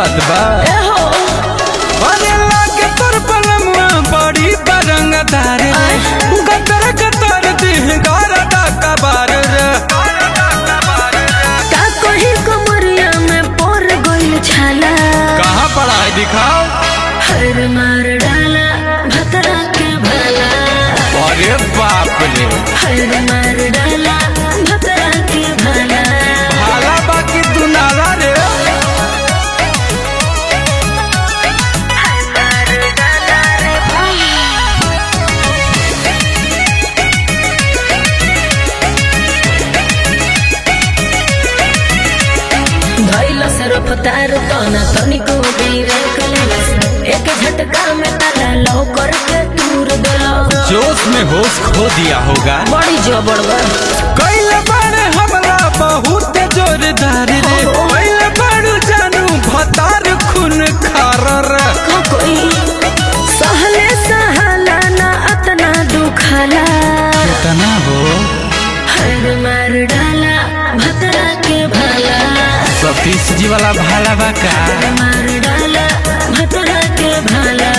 बात बा ए हो अरे लागे तोर पलमुआ बड़ी बरंगदार रे गतर गतर दिह गारदा कबार रे का कही कमरिया में पोर गइल छाला कहाँ पड़ा है दिखाओ हर मार डाला भतरा के भला अरे बाप रे हर मार डाला भतरा के भला भाला बाकी तू नाला रे हर मार डाला रे धैल से रफ्तार तना तनिको ब्रेक लेलस एक झटका में ताला लौ करके दूर देलस जोश में होश खो दिया होगा बड़ी जबड़ बा कैले बड़े हमला बहुत जोरदार रे कैले बड़ू जानू भतार खून खार रे का कोई सहले सहला ना अतना दुखाला कितना हो हर मार डाला भतरा के भला सतीश जी वाला भाला बा का हर मार डाला भतरा के भला